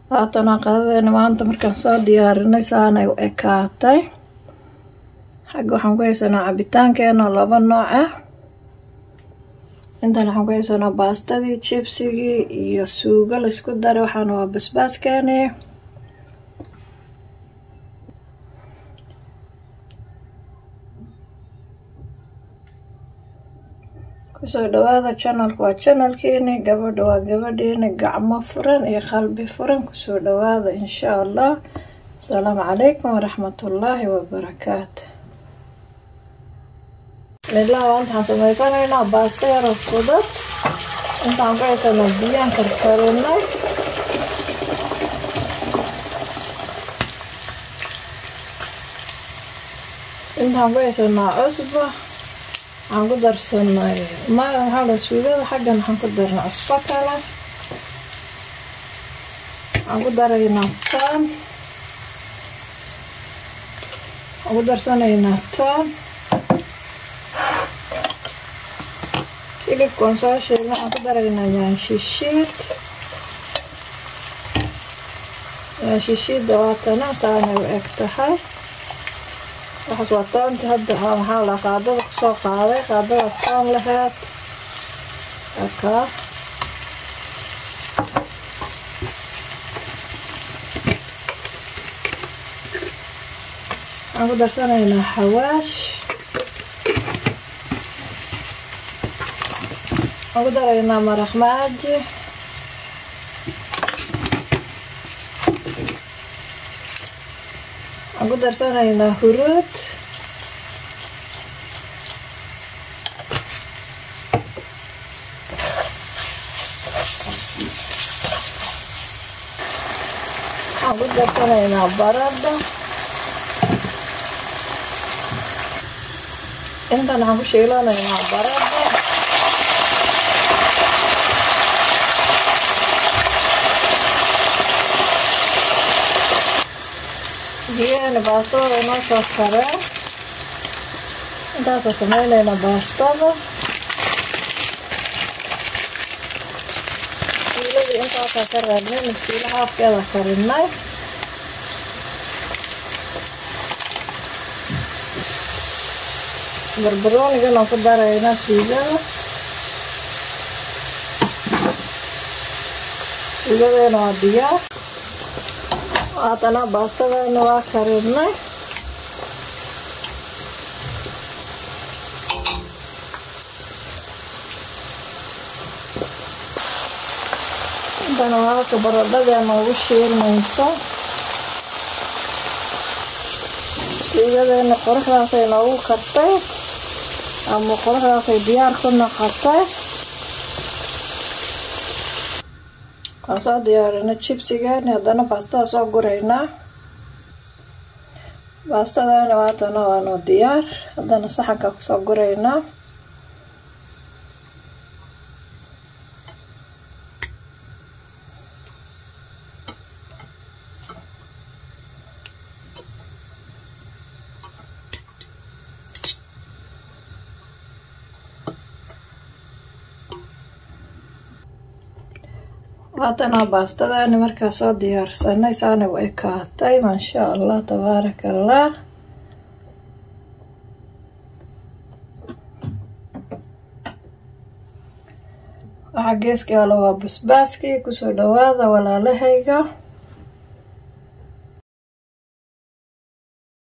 haatana qadadeena maanta markaan soo diyaarinay saanay u ekaatay xagga waxaan ku haysanaa cabitaankeena laba nooc ah intan waxaan ku haysanaa baastadii jibsigii iyo suugo laysku daray waxaana waa basbaaskeeni kusoo dhawaada janalka waa janalkiini gabadha waa gabadhiini gacmo furan iyo qalbi furan kusoo dhawaada insha allah asalaamu calaykum waraxmatullaahi wabarakaatu midlaha maanta waxaan sameysanaynaa baasta yaro fudud intaan ku haysanaa biyaan karkarinay intaan ku haysanaa cusba waxaan ku darsanay maxaa suugada xaggan waxaan ku darnay cusbo kale waxaan ku daraynaa toon waxaan ku darsanaynaa toon hilibka waan soo shiilna waxaan ku daraynaa yaanshishiid yaanshishiidda waatana saanay u eg tahay waxaas waa toonti hadda maxaa la qaadada kusoo qaaday qaadada toon laheed akaa waxaan ku darsanaynaa xawaash waxaan ku daraynaa maraq maaji waxaan ku darsanaynaa huruud waxaan ku darsanaynaa baradho intan waxaan ku shiilanaynaa baradho biyaheena baastada inoo soo kareen intaasoo sameyneynaa baastada iiladii intaasaa ka reebnay maskiilo haafkeeda karinay barbaroonigan ku daraynaa suugada suugadeena waa diyaar haatana baastadayna waa karinay intana waa halka baradhadeena ugu shiilmayso suugadeena qoraxdaasay noogu kartay ama qoraxdaasay diyaar ku noqotay waan soo diyaarina jibsigeeni haddana baastada soo guraynaa baastadana waatana waanu diyaar haddana saxanka kusoo guraynaa haatana baastadaani markaa soo diyaarsanay saana u ekaatay maasha allah tabaaraka allah waxaa geeska yaalo waa basbaaskii kusoo dhawaada walaalahayga